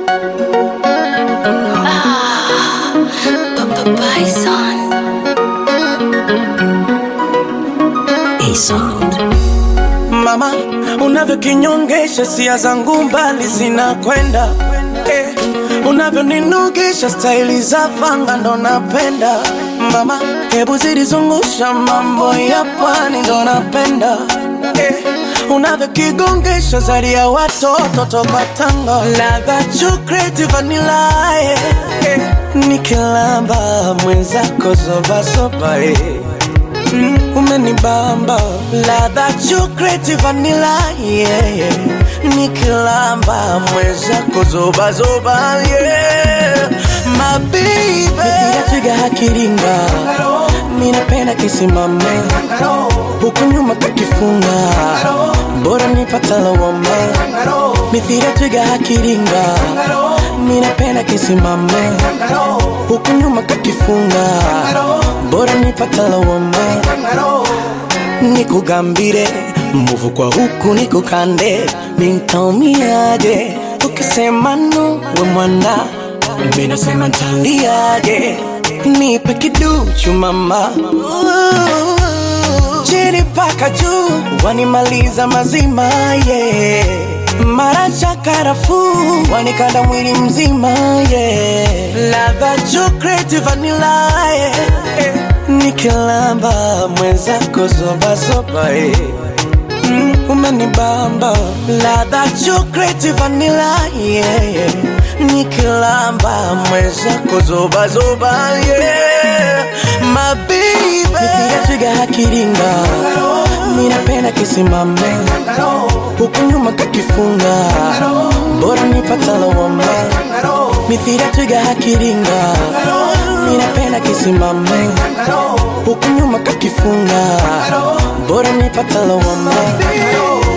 Mama, unavyokinyongesha sia zangu mbali zinakwenda eh, unavyoninugisha staili za fanga ndo napenda mama, hebu zilizungusha mambo ya pwani ndo napenda eh, unavyokigongesha zari ya watoto toka Tanga, ladha chocolate vanilla eh, eh, nikilamba mwenzako zobazoba eh. Mm, umenibamba ladha chocolate vanilla yeah, yeah. nikilamba mwezako zobazoba yeah. mabibe twiga hakiringa minapenda kisimama huku nyuma kakifunga bora nipata lawama mithira twiga hakiringa minapenda kisimama huku nyuma kakifunga bora nipata lawama nikugambire mvuvu kwa huku nikukande nintaumiaje ukisema no we mwana minasema ntaliaje nipe kiduchu mama chini paka juu wanimaliza mazima yeah. mara cha karafuu wanikanda mwili mzima yeah. ladha chocolate vanilla yeah. eh. nikilamba mwenzako zobazoba eh. mm, umenibamba ladha chocolate vanilla yeah, yeah. nikilamba mwenzako zobazoba yeah. mabibe twiga hakiringa minapenda kisimama huku nyuma kakifunga bora nipata lawama mithira twiga hakiringa minapenda kisimama huku nyuma kakifunga bora nipata lawama